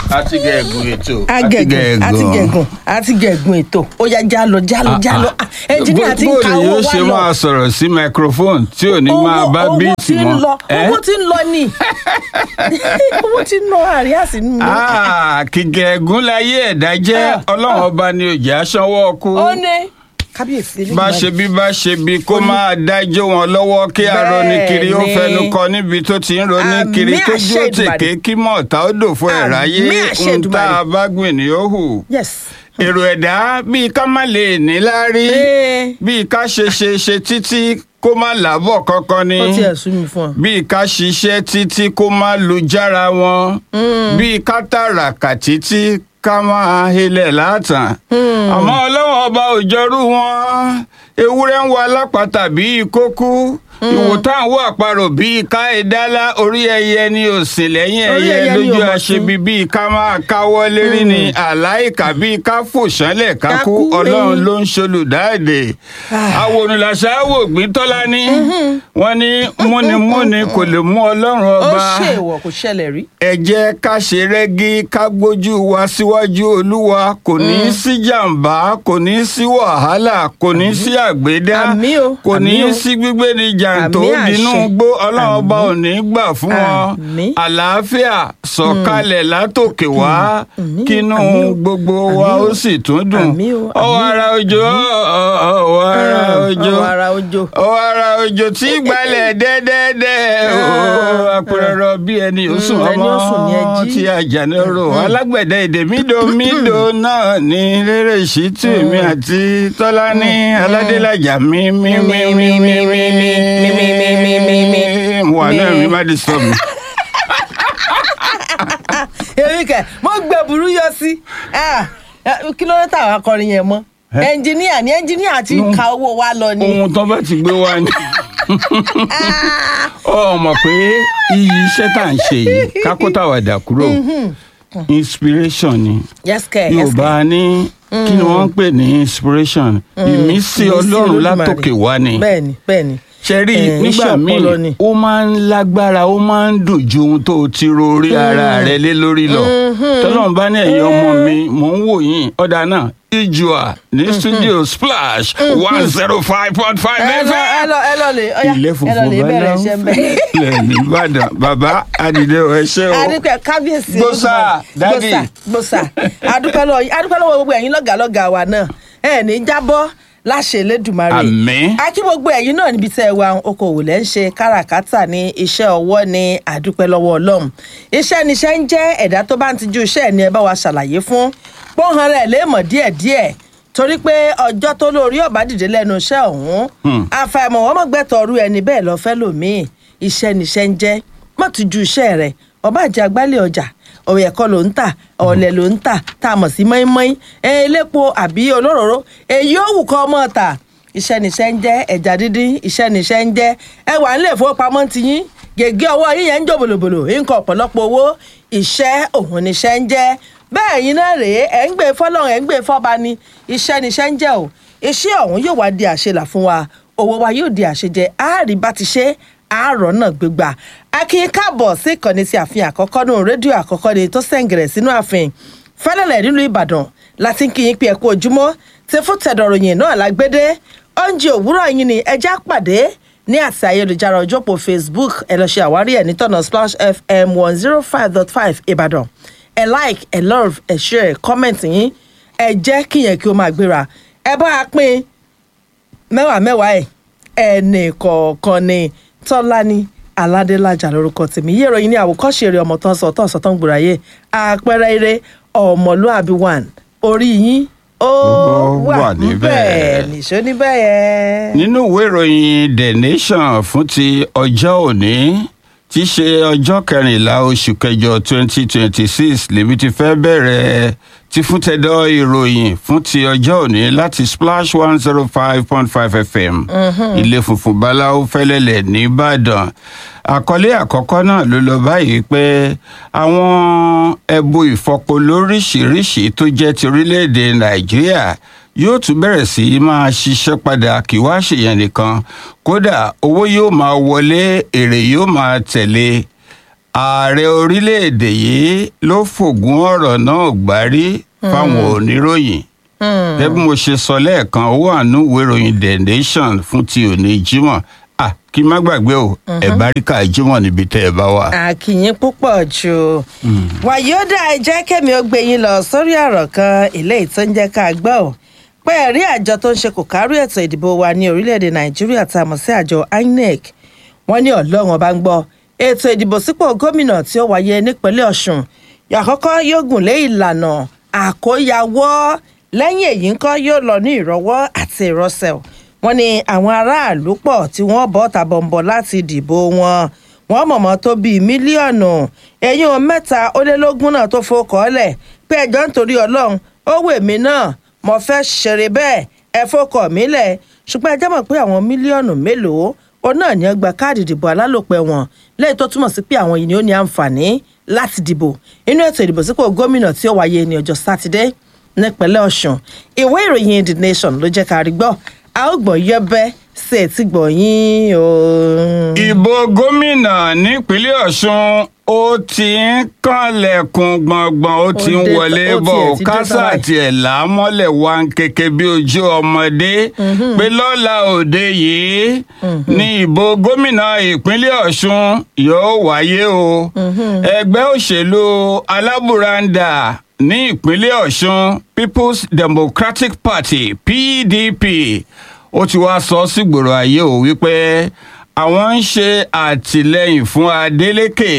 àti gẹ̀ẹ́gùn ètò agẹgùn àti gẹgùn àti gẹgùn ètò ó yá jálọ jálọ jálọ ẹnjìníà ti ń ka owó yóò wa ṣe lọ máa sọ̀rọ̀ sí microphone tí ò ní máa bá owó bíìtì tí ń mọ́. lọ ẹ́? owó tí ń lọ ni owó tí ń lọ àríyá sí nínú. Ah, kìgẹ̀ẹ́gùn láyé ẹ̀dá jẹ́ Ah, ọlọ́run ọba ni òjì aṣọ́wọ́ kú. ó ní kábíyèsí eléyìí bá máa- ṣe bí bá ṣe bí kó máa dájọ́ wọn lọ́wọ́ kí arọni kiri ó Bẹ́ẹ̀ni. fẹnu kọ níbi tó ti ń roni Àmì kiri tó àṣẹ dúró Èdùmàrè. tèké kí mọ̀ọ́ta ó dò fún ẹ̀ ráyé Àmì àṣẹ ń tá Èdùmàrè. a bá gbìn ní ó hù. yes. èrò ẹ̀dá bíi ká má lè ní láárí Ee. bíi ká ṣe ṣe ṣe títí kó má làbọ̀ kankan ni ó tiẹ̀ sú mi fún ọ. bíi ká ṣiṣẹ́ títí kó má lu jára wọn bíi ká tàràkà títí ká máa helẹ̀ látàn àmọ́ ọlọ́wọ́n ọba òjọ́rú wọn ewúrẹ́ ń wa lápáta bíi kókú ìwòtá àwọn àparò bíi ká ẹ̀dálá orí ẹyẹ ni òsì lẹ́yìn Orí ẹyẹ ẹyẹ ni lójú ò mọ̀ àṣebi sí. bíi ká máa káwọ́ lérí ni àláìka bíi ká fò sánlẹ̀ ká Ká kú kú, ọlọ́run eh. ló ń ṣolùdáàdè àwòrán-làṣà wò gbìn tọ́lá ní wọ́n ní múnimúni kò lè mú ọlọ́run ó ọba ṣèwọ̀ kò ṣẹlẹ̀ rí. ẹ jẹ́ ká ṣe rẹ́gí ká gbójú wa síwájú olúwa kò ní í sí jàǹbá kò ní í sí wàhálà kò ní í sí àgbédá Àmì o, kò ní í àmì o. sí gbígbé ní jàǹtó Àmì àṣẹ. dínú gbó ọlọ́run ọba ò ní í gbà fún wọn Àmì. àlàáfíà sọ̀kalẹ̀ látòkè wá Àmì, kínú àmì o. gbogbo wa Àmì o. ó sì tún dùn Àmì o, ọwọ́ àmì. ara òjò ọwọ́ ara òjò ọwọ́ ara òjò. ọwọ́ ara òjò tí gbalẹ̀ dẹ́dẹ́dẹ́ ooo apẹ̀rẹ̀rọ bí ẹni ó sùn Mm, ẹni ọmọ ó sùn ni ẹ jí. tí àjànàrò alágbẹ̀dẹ èdè mídòmídò náà ní rere ìṣítù mi àti tọ́lá ní aládélájà mi mi mi mi mi mi mi Mi, mi, mi, mi, mi, mi. wà náà Mi. mi má disturb mi. èmi kẹ mo gbẹ burú yọ sí Ah, eh, kí ló dé táwọn akọrin yẹn mọ Ẹ? ẹnjìníà ni ẹnjìníà ti No. ka owó wa lọ ni. ohun tó bá ti gbé wá ni ọ mọ̀ pé iyì iṣẹ́ tá à ń ṣe yìí kákótàwàdà kúrò inspiration ni yes kẹ yes kẹ yorùbá ní kí ni wọ́n ń pè ní inspiration ìmísí ọlọ́run Olódùmarè. látòkè wá ni bẹ́ẹ̀ni bẹ́ẹ̀ni ṣe rí Eh, nígbà iṣẹ́ ọpọlọ ni. míì ó máa ń lágbára ó máa ń dùn ju ohun tó o ti ro orí ara rẹ lé lórí lọ tọ́lọ́run bá ní ẹ̀yin ọmọ mi mò ń wò yín ọ̀dà náà ìjùà ní studio splash one zero five point five ẹ lọ ẹ lọ ẹ lọ lè ọyá ilé ẹ lọ funfun lè bẹ̀rẹ̀ iṣẹ́ ń bẹ̀. ilẹ̀ nìbàdàn bàbá adìde ọ̀ ẹ̀ṣẹ́ o adúpẹ́ kábíyèsí Gbósà, Olódùmarè. dádì. gbòsà gbòsà adúpẹ́ lọ́wọ́ yín adúpẹ́ lọ́wọ́ gbogbo ẹ̀yin lọ́gàlọ́gà wa náà ẹ ní jábọ́ láṣẹ Elédùmarè Àmín. akí gbogbo ẹ̀yin náà níbi tẹ́ ẹ wà okòwò lẹ́ ń ṣe káràkátà ní iṣẹ́ ọwọ́ ní adúpẹ́ lọ́wọ́ Ọlọ́run iṣẹ́ níṣẹ́ ń jẹ́ ẹ̀dá tó bá ń tijú iṣẹ́ ẹ̀ ní ẹ bá wa ṣàlàyé fún pọ́nhán rẹ̀ léèmọ̀ díẹ̀díẹ̀ torí pé ọjọ́ tó lórí ọ̀bá dìde lẹ́nu iṣẹ́ ọ̀hún àfàìmọ̀ wọ́n mọ̀ gbẹ́tọ̀ ọrú ẹni bẹ́ẹ̀ lọ fẹ́ lòmíì iṣẹ́ níṣẹ́ ń jẹ́ mọ̀ tijú iṣẹ́ rẹ̀ ọba àjẹ agbálẹ̀ ọjà ọ̀rọ̀ ẹ̀kọ́ ló ń tà ọ̀lẹ̀ ló ń tà tá a mọ̀ sí mọ́ínmọ́ín ẹ̀ elépo àbí olóróró èyí ó wù kọ́ ọmọ ta iṣẹ́ níṣẹ́ ń jẹ́ ẹja dídín iṣẹ́ níṣẹ́ ń jẹ́ ẹ wà nílé ìfowópamọ́ ti yín gègé ọwọ́ yín yẹn ń jò bòlòbòlò nǹkan ọ̀pọ̀lọpọ̀ owó iṣẹ́ òun níṣẹ́ ń jẹ́ bẹ́ẹ̀ yín náà rèé ẹ̀ ń gbé fọ́lọ́run ẹ̀ ń gbé fọ́ba ni iṣẹ́ níṣẹ́ ń jẹ́ o iṣẹ́ ọ̀hún yóò wá di àṣelà fún wa owó wa yóò di àṣejẹ àárí bá ti ṣe àárọ̀ náà gbégbà akin káàbọ̀ sí ìkànnì ti àfihàn àkọ́kọ́ nù rédíò àkọ́kọ́ ni tó sẹ̀ǹgẹ̀rẹ̀ sínú ààfin fẹ́lẹ́lẹ̀ nílùú ìbàdàn láti ń kí yín pé ẹ kú ojúmọ́ tí fún tẹ̀dọ̀ròyìn náà lágbédé oúnjẹ òwúrọ̀ yín ni ẹja pàdé ní àti ayélujára ọjọ́pọ̀ facebook ẹ lọ ṣe àwárí ẹ̀ nítọ̀nà splash fm one zero five dot five ìbàdàn ẹ like ẹ love ẹ share comment yín ẹ jẹ́ kíyẹn kí ó máa gbéra ẹ bá a pín mẹ́wàá mẹ́wàá ẹ̀ ẹnì kọ̀ọ̀kan ni tọ́lání aládélájà lórúkọ tèmi yé ìròyìn ní àwòkọ́ṣe eré ọmọ tó ń sọ tó ń sọ tó ń gbòòràyè àpẹẹrẹ eré ọmọlúàbí one orí yín ó Ó wà wà níbẹ̀. níbẹ̀ nìṣó níbẹ̀ yẹn. nínú ìwé ìròyìn the nation fún ti ọjọ́ òní tí í ṣe ọjọ́ kẹrìnlá oṣù kẹjọ twenty twenty six lèmi ti fẹ́ bẹ̀rẹ̀ tí fún tẹ́dọ̀ ìròyìn fún ti ọjọ́ òní láti splash one zero five point five fm ilé funfun báláwo fẹ́lẹ́lẹ̀ nìbàdàn àkọlé àkọ́kọ́ náà ló lọ báyìí pé àwọn ẹbu ìfọpo lóríṣìíríṣìí tó jẹ́ ti orílẹ̀-èdè nàìjíríà yóò tún bẹ̀rẹ̀ sí í máa ṣiṣẹ́ padà kí wá ṣèyàn nìkan kódà owó yóò máa wọlé èrè yóò máa tẹ̀lé ààrẹ orílẹ̀-èdè yìí ló fògùn ọ̀rọ̀ náà gbárí fáwọn oníròyìn gẹ́gẹ́ bí mo ṣe sọ lẹ́ẹ̀kan ó wà nínú ìwé ìròyìn the nation fún ti òní jímọ̀ ah kí n má gbàgbé o ẹ̀ bá rí ká jímọ̀ níbi tẹ́ ẹ bá wà. àkìyín púpọ̀ jù wàyíọ́dà ẹ jẹ́ kẹ́mi ó gbé yín lọ sórí ọ̀rọ̀ kan eléyìí tó ń jẹ́ ká gbọ́ ò pé ẹ̀rí àjọ tó ń ṣe kò kárí ètò ìdìbò wa ní orílẹ̀-èdè nàìjíríà tá a mọ̀ sí àjọ inec wọ́n ní ọlọ́run ọba ń gbọ́ ètò ìdìbò sípò gómìnà tí ó wáyé nípínlẹ̀ ọ̀ṣun àkọ́kọ́ yóò gùn lé ìlànà àkóyawọ́ lẹ́yìn èyí ńkọ́ yóò lọ ní ìrọwọ́ àti ìrọsẹ̀ wọ́n ní àwọn aráàlú pọ̀ tí wọ́n bọ́ tàbọ̀nbọ̀ láti dìbò wọn wọ́n mọ̀mọ́ tó bíi mílíọ̀nù ẹ̀yìn mẹ́ta ó lé lógún náà tó fọkọ̀ọ́lẹ̀ pé ẹjọ́ nítorí ọlọ́run ó wè mí náà mo fẹ́ ṣeré bẹ́ẹ̀ ẹ fọkọ̀ mí lẹ̀ ṣùgbọ́n ẹ jẹ́ mọ̀ pé àwọn mílíọ̀nù mélòó ó náà ní ọgbà káàdì ìdìbò alálòpẹ́ wọn lẹ́yìn tó túmọ̀ sí pé àwọn yìí ni ó ní àǹfààní láti dìbò inú ètò ìdìbò sípò gómìnà tí ó wáyé ní ọjọ́ sátidé nípínlẹ̀ ọ̀ṣun ìwé ìròyìn the nation ló jẹ́ ká rí gbọ́ a ó gbọ́ yẹ́bẹ́ sí etí gbọ̀nyìn o. ìbò gómìnà nípínlẹ̀ ọ̀ṣun ó ti ń kànlẹ̀kùn gbọ̀ngbọ̀n ó ti ń Ó dé- wọlé ó bọ̀ tiẹ̀ ti dé kásá tán àti ẹ̀là mọ́lẹ̀ wá ń kéke bí ojú ọmọdé pé lọ́la òde yìí ní ìbò gómìnà ìpínlẹ̀ ọ̀ṣun yóò wáyé o ẹgbẹ́ òṣèlú alábùradà ní ìpínlẹ̀ ọ̀ṣun people's democratic party pdp ó ti wá sọ sígboro ayé o wípé àwọn ń ṣe àtìlẹyìn fún adeleke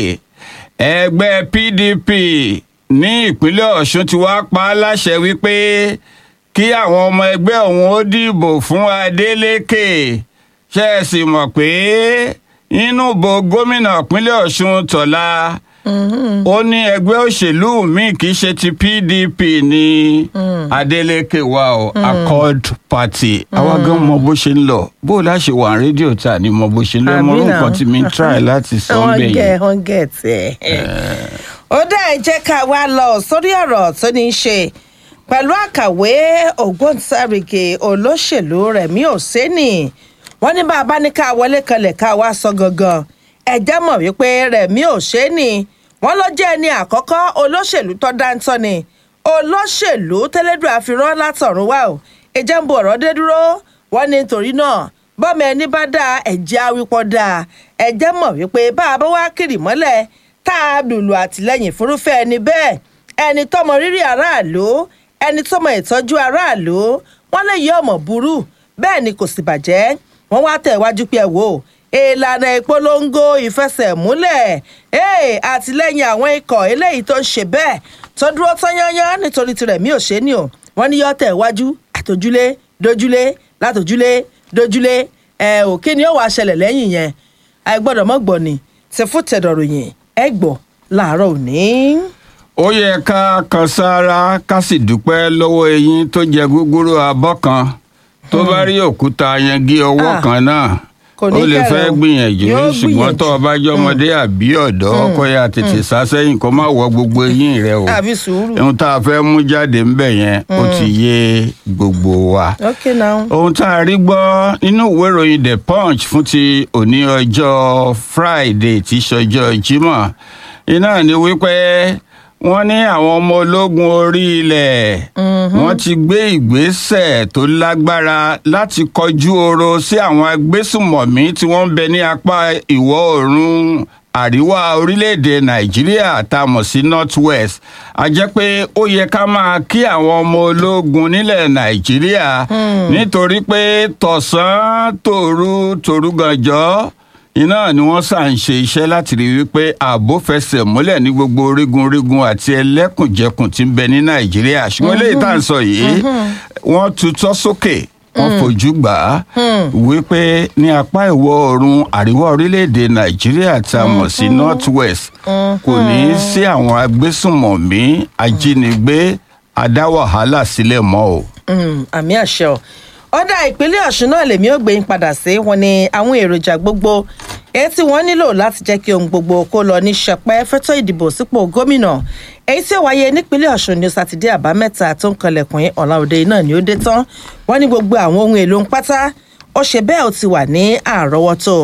ẹgbẹ́ pdp ní ìpínlẹ̀ ọ̀ṣun ti wá pa á láṣẹ wípé kí àwọn ọmọ ẹgbẹ́ òun ó dìbò fún adeleke ṣe é sì mọ̀ pé nínú ìbò gómìnà ìpínlẹ̀ ọ̀ṣun tọ̀la ó ní ẹgbẹ́ òṣèlú míì kì í ṣe ti pdp ní adeleke wa o accord party àwa gan mọ bó ṣe ń lọ bó o láṣẹ wà ní rédíò tá ní mọ bó ṣe ń lọ mọ Àbí orúkọ náà. tí mi ń try láti sọ ń wọ́n bẹ̀ gẹ̀ yẹn. wọ́n gẹ̀ tiẹ̀. ó dá ẹ jẹ́ ká wá lọ sórí ọ̀rọ̀ tó ní í ṣe pẹ̀lú àkàwé ògbóǹtarìgì olóṣèlú rẹ̀mí òsénì wọ́n ní bá a bá ní ká wọlé kanlẹ̀ ká wá sọ gangan ẹ̀jẹ̀ mọ̀ wípé rẹ̀mí òsénì wọ́n ló jẹ́ ẹni àkọ́kọ́ olóṣèlú tó dáńtọ́ ni olóṣèlú tẹ́lẹ́dùn àfihàn látọ̀run wá o ìjẹ́ ń bo ọ̀rọ̀ dé dúró wọ́n ní nítorí náà bọ́mọ ẹni bá dáa ẹ̀jẹ̀ awípọ̀ dáa ẹ̀jẹ̀ mọ̀ wípé bá a bá wá kiri mọ́lẹ̀ tá a lùlù àtìlẹ́yìn fúnrúfẹ́ ẹni bẹ́ẹ̀ ẹni tọmọ rírì aráàlú ẹni tọmọ ìtọ́jú aráàlú wọ́n lè yí ọmọ burú bẹ́ẹ̀ ni kò sì bàjẹ́ wọ́n wá tẹ̀ wájú pé ẹ wò ó ìlànà ìpolongo ìfẹsẹ̀múlẹ̀ ee àtìlẹ́yìn àwọn ikọ̀ eléyìí tó ń ṣe bẹ́ẹ̀ tó dúró tán yányán nítorí tirẹ̀ mí ò ṣe é ní o wọ́n ní yọ́ tẹ̀ wájú àtòjúlé dojúlé látòjúlé dojúlé ẹ ò kí ni ó wàá ṣẹlẹ̀ lẹ́yìn yẹn àìgbọ́dọ̀ mọ́ gbọ́ ni ti fún tẹ̀dọ̀ròyìn ẹ gbọ́ láàárọ̀ òní. ó yẹ ká kan sára ká sì dúpẹ́ lọ́wọ́ eyín tó jẹ gúgúrú abọ́ kan tó bá rí òkúta yangi ọwọ́ Ah, kan náà kò ó ní lè kẹ̀rẹ̀ fẹ́ o. gbìyànjú Yóò ṣùgbọ́n tó o bá jẹ́ gbìyànjú. ọmọdé àbí ọ̀dọ́ kó yá tètè sá sẹ́yìn kó má wọ gbogbo eyín rẹ o àbí sùúrù. ohun tá a fẹ́ mú jáde ńbẹ̀ yẹn ó ti yé gbogbo wa ok now. ohun tá a rí gbọ́ nínú ìwé ìròyìn the punch fún ti òní ọjọ́ friday tí í ṣọjọ́ jímọ̀ iná ni wípé wọ́n ní àwọn ọmọ ológun orí ilẹ̀ wọ́n ti gbé ìgbésẹ̀ tó lágbára láti kọjú oro sí àwọn agbésùmọ̀mí tí wọ́n ń bẹ ní apá ìwọ̀ oòrùn àríwá orílẹ̀-èdè nàìjíríà tá a mọ̀ sí north west a jẹ́ pé ó yẹ ká máa kí àwọn ọmọ ológun nílẹ̀ nàìjíríà nítorí pé tọ̀sán tòru tòru gànjọ́ iná ni wọ́n sà ń ṣe iṣẹ́ láti rí wípé ààbò fẹsẹ̀ múlẹ̀ ní gbogbo orígun orígun àti ẹlẹ́kùnjẹkùn tí ń bẹ ní nàìjíríà ṣùgbọ́n eléyìí tá à ń sọ yìí wọ́n tutọ́ sókè wọ́n fojú gbà á wípé ní apá ìwọ̀ oòrùn àríwá orílẹ̀-èdè nàìjíríà tá a mọ̀ sí north west kò ní í sí àwọn agbésùnmọ̀mí ajínigbé adá wàhálà sílẹ̀ mọ́ o. Mm, àmì àṣẹ ọ ọdà ìpínlẹ̀ ọ̀ṣun náà lèmi ò gbé yín padà sí wọn ni àwọn èròjà gbogbo èyí tí wọ́n nílò láti jẹ́ kí ohun gbogbo kó lọ ní ṣẹpẹ́ fẹ́tọ́ ìdìbò sípò gómìnà èyí tí ó wáyé nípínlẹ̀ ọ̀ṣun ní sátidé àbámẹ́ta tó ń kanlẹ̀kùn ọ̀la òde náà ni ó dé tán wọ́n ní gbogbo àwọn ohun èlò ń pátá ó ṣe bẹ́ẹ̀ ó ti wà ní àrọ́wọ́tó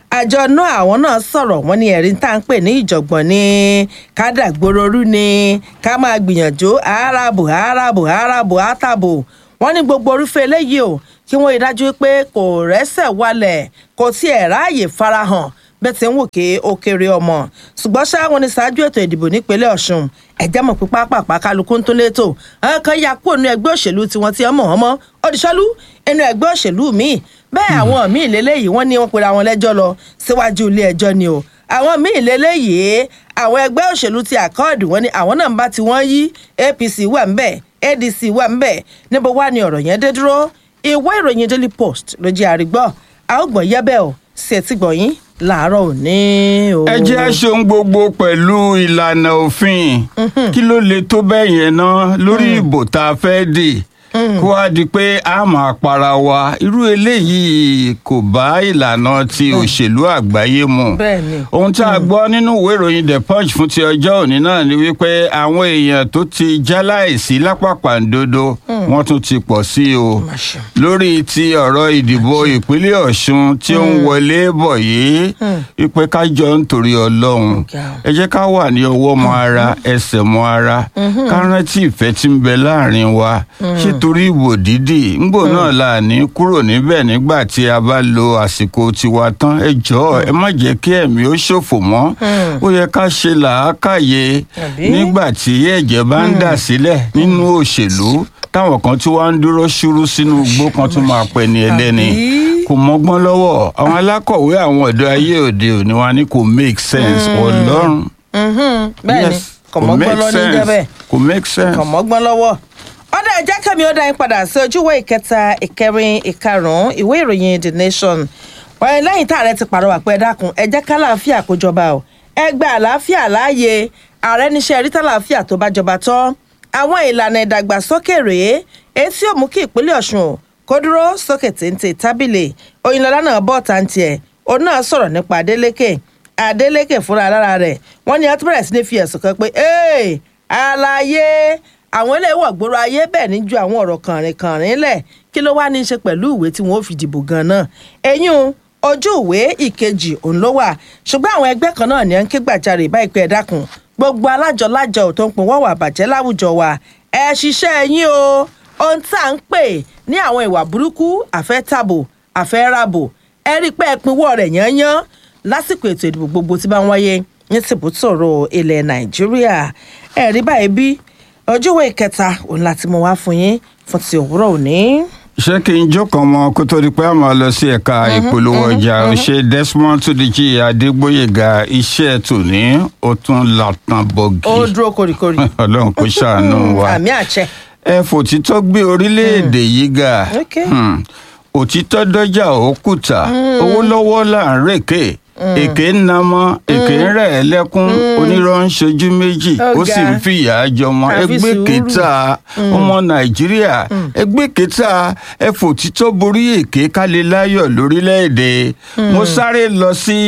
àjọ náà àwọn náà sọ̀rọ̀ wọ́n ní ẹ̀rí tá à ń pè ní ìjọ̀gbọ̀n ní kádàgbòrorú ni ká máa gbìyànjú àáràbò àáràbò àáràbò àtàbò wọ́n ní gbogbo orúfẹ́ eléyìí o kí wọ́n rí dájú pé kò rẹ́sẹ̀ wálẹ̀ kò tiẹ̀ ráàyè farahàn bẹ́ẹ̀ tí ń wò ké ó kéré ọmọ ṣùgbọ́n ṣá wọn ní ṣáájú ètò ìdìbò nípínlẹ̀ ọ̀ṣun ẹ̀jẹ̀ mọ̀ pé pápápá kálukú ń tó létò àwọn kan ya kúrò nínú ẹgbẹ́ òṣèlú tiwọn tí wọ́n mọ̀ wọ́n mọ́ òdìṣọ́lú inú ẹgbẹ́ òṣèlú míì bẹ́ẹ̀ àwọn míì lélẹ́yìí wọ́n ní wọ́n pera wọn lẹ́jọ́ lọ síwájú ilé ẹjọ́ ni o àwọn míì lélẹ́yìí àwọn ẹgbẹ́ òṣèlú ti àkọọdù wọn ni àwọn náà ń bá ti wọ́n yí apc wà ń bẹ̀ adc wà ń bẹ̀ níbo wá ni ọ̀rọ̀ yẹn dé dúró ìwé ìròyìn daily post ló jẹ́ àrígbọ́ àógbọ̀n yẹ́bẹ̀ ò sí ẹtí gbọ̀nyìn láàárọ̀ òní o. ẹ jẹ́ aṣohun gbogbo pẹ̀lú ìlànà òfin kí ló lè tó bẹ́ẹ̀ yẹn ná lórí ìbò tá a fẹ́ dì kó wá di pé a máa para wa irú eléyìí kò bá ìlànà ti òṣèlú àgbáyé mu Bẹ́ẹ̀ni. ohun tí a gbọ́ nínú ìwé ìròyìn the punch fún ti ọjọ́ òní náà ni wípé àwọn èèyàn tó ti jáláìsí lápapàǹdodo wọ́n tún ti pọ̀ sí o Má ṣe. lórí ti ọ̀rọ̀ ìdìbò ìpínlẹ̀ ọ̀ṣun tí ó ń wọlé bọ̀ yìí wípé ká jọ nítorí ọlọ́run Ọ̀gá o. ẹ jẹ́ ká wà ní ọwọ́ mọ ara ẹsẹ̀ mọ ara ká rántí ìfẹ́ tí ń bẹ láàrin wa ṣé torí ìbò dídì ńgbò náà là ní kúrò níbẹ̀ nígbà tí a bá lo àsìkò tiwa tán ẹ jọ̀ọ́ ẹ má jẹ́ kí ẹ̀mí ó ṣòfò mọ́ ó yẹ ká ṣe làákàyè Àbí? nígbà tí ẹ̀jẹ̀ bá ń dà sílẹ̀ nínú òṣèlú táwọn kan tí wọ́n ń dúró ṣúrú sínú igbó kan tún máa pẹ́ ní ẹlẹ́ni Àbí? kò mọ́gbọ́n lọ́wọ́ àwọn alákọ̀wé àwọn ọ̀dọ́ ayé òde òní wa ní kò make sense ọlọ́run. Mhm, bẹ́ẹ̀ ni Yes, kò kò mọ́gbọ́n make lọ ní sense. jẹ́bẹ̀ kò make sense. kò mọ́gbọ́n lọ́wọ́. ọ̀dà ẹ̀jẹ̀ kẹ́mi ó dá yín padà sí ojúwé ìkẹta ìkẹrin ìkarùn-ún ìwé ìròyìn the nation. wọ́n lẹ́yìn tá ààrẹ ti pàrọwà pé ẹ dákun ẹ jẹ́ kálàáfíà kó jọba o ẹ gba àlàáfíà láàyè ààrẹ níṣẹ́ rí tálàáfíà tó bá jọba tán àwọn ìlànà ìdàgbàsókè rèé èyí tí yóò mú kí ìpínlẹ̀ ọ̀ṣun o kó dúró sókè téńté tábìlì òyìnlọ́lá náà bọ̀ tàǹtì ẹ̀ òun náà sọ̀rọ̀ nípa adélékè adélékè fúnra lára rẹ̀ wọ́n ní atúbẹ̀rẹ̀ sí ní fi ẹ̀sùn kan pé ee àlàyé àwọn eléyìí wọ̀ gbòòrò ayé bẹ́ẹ̀ ní ju àwọn ọ̀rọ̀ kànrìnkànrìn lẹ̀ kí ló wá ní í ṣe pẹ̀lú ìwé tí wọ́n ó fi dìbò gan-an ẹ̀yìn ojú ìwé ìkejì òun ló wà ṣùgbọ́n àwọn ẹgbẹ́ kan náà ní à ń ké gbàjarè báyìí pé ẹ dákun gbogbo alájọlájọ tó ń pin wọ́n wà bàjẹ́ láwùjọ wa ẹ ṣiṣẹ́ yín o ohun tá à ń pè ní àwọn ìwà burúkú àfẹ́tàbò àfẹ́ràbò ẹ rí i pé ẹ pinwọ́ rẹ̀ yányán lásìkò ètò ìdìbò gbogbo tí bá ń wáyé ní tìbútòrò ilẹ̀ nàìjíríà ẹ rí báyìí bí ọjọ́wọ́ ìkẹta òun láti mú wá fún yín fún ti òwúrọ̀ òní. ṣé kí n jókòó mọ kó tó di pé a máa lọ sí ẹ̀ka ìpolówó ọjà ṣe desmond tudichi adégbòyèga iṣẹ́ tòní ó tún latan bọ́gì ó dúró koríkorí. ọlọ́run kò ṣàánú wa àmì àṣẹ. ẹ fòtítọ́ gbé orílẹ̀-èdè yìí ga Okay. Hmm. òtítọ́ dọ́jà òkúta owó lọ́wọ́ là ń rèké èké ń namọ́ èké ń rẹ̀ ẹ́ lẹ́kún onírọ́ ń ṣojú méjì ó sì ń Ọ̀gá. fìyà jọmọ Àfi ẹgbẹ́ sùúrù. kẹta ọmọ nàìjíríà ẹgbẹ́ kẹta ẹ fòtítọ́ borí èké kálẹ̀ láyọ̀ lórílẹ̀‐èdè mo sáré lọ sí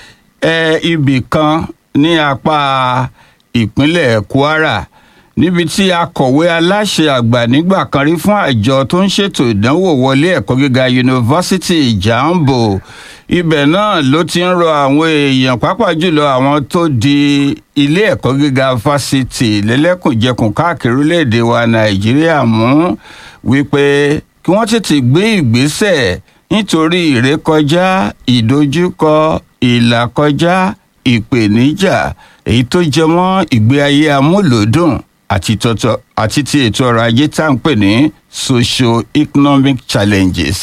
ẹ, ibì kan ní apá ìpínlẹ̀ kwara níbi tí akọ̀wé aláṣẹ àgbà nígbà kan rí fún àjọ tó ń ṣètò ìdánwò wọlé ẹ̀kọ́ gíga yunifásitì jambo ibẹ̀ náà ló ti ń rọ àwọn èèyàn pàápàá jùlọ àwọn tó di ilé ẹ̀kọ́ gíga fásitì lẹ́lẹ́kùnjẹkùn káàkiri orílẹ̀-èdè wa nàìjíríà mú wípé kí wọ́n tètè gbé ìgbésẹ̀ nítorí ìrékọjá ìdojúkọ ìlàkọjá ìpèníjà èyí tó jẹ mọ́ ìgbé ayé amúlòdùn àti tọ́tọ́ àti ti ètò ọrọ̀ ajé tá à ń pè ní socio-economic challenges.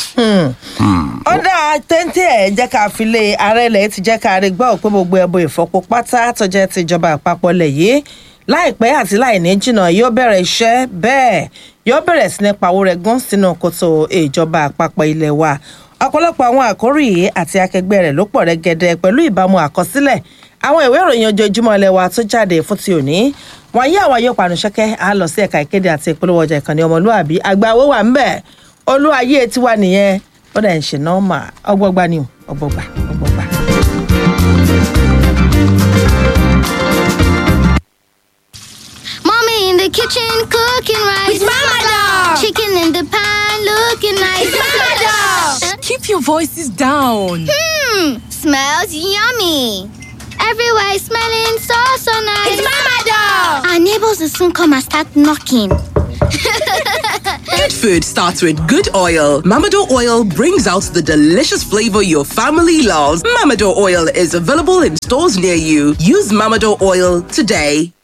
ó dáa téńté ẹ̀ jẹ́ ká fi lé ààrẹ ilẹ̀ ti jẹ́ ká rí gbọ́ pé gbogbo ẹbọ ìfọpo pátá tó jẹ́ tìjọba àpapọ̀ lẹ̀ yìí láìpẹ́ àti láìní jìnnà yóò bẹ̀rẹ̀ iṣẹ́ bẹ́ẹ̀ yóò bẹ̀rẹ̀ sí ní pawó rẹ̀ gún sínú kòtò ìjọba àpapọ̀ ilẹ̀ wa ọ̀pọ̀lọpọ̀ àwọn àkórí yìí àti akẹgbẹ́ rẹ̀ ló pọ̀ rẹ́gẹ́dẹ́ pẹ̀lú ìbámu àkọsílẹ̀ àwọn ìwé ìròyìn ojoojúmọ́ ilẹ̀ wa tó jáde fún ti òní wọ́n yí àwọn yóò panu ṣẹ́kẹ́ á lọ sí ẹ̀ka ìkéde àti ìpolówó ọjà ìkànnì ọmọlúàbí àgbà owó wà ń bẹ̀ olúwayé tiwa nìyẹn ó dẹ̀ ń ṣe nọ́ọ̀mà ọgbọ́gba ni o ọgbọ́gba ọgbọ́gba. Mommy in the kitchen cooking rice. With Mama Dog. Chicken in the pan looking nice. It's Mama Dog. Keep your voices down. Hmm, smells yummy. Everywhere is smelling so, so nice. It's Mama Doll. Our neighbors will soon come and start knocking. Good food starts with good oil. Mamado oil brings out the delicious flavor your family loves. Mamado oil is available in stores near you. Use Mamado oil today.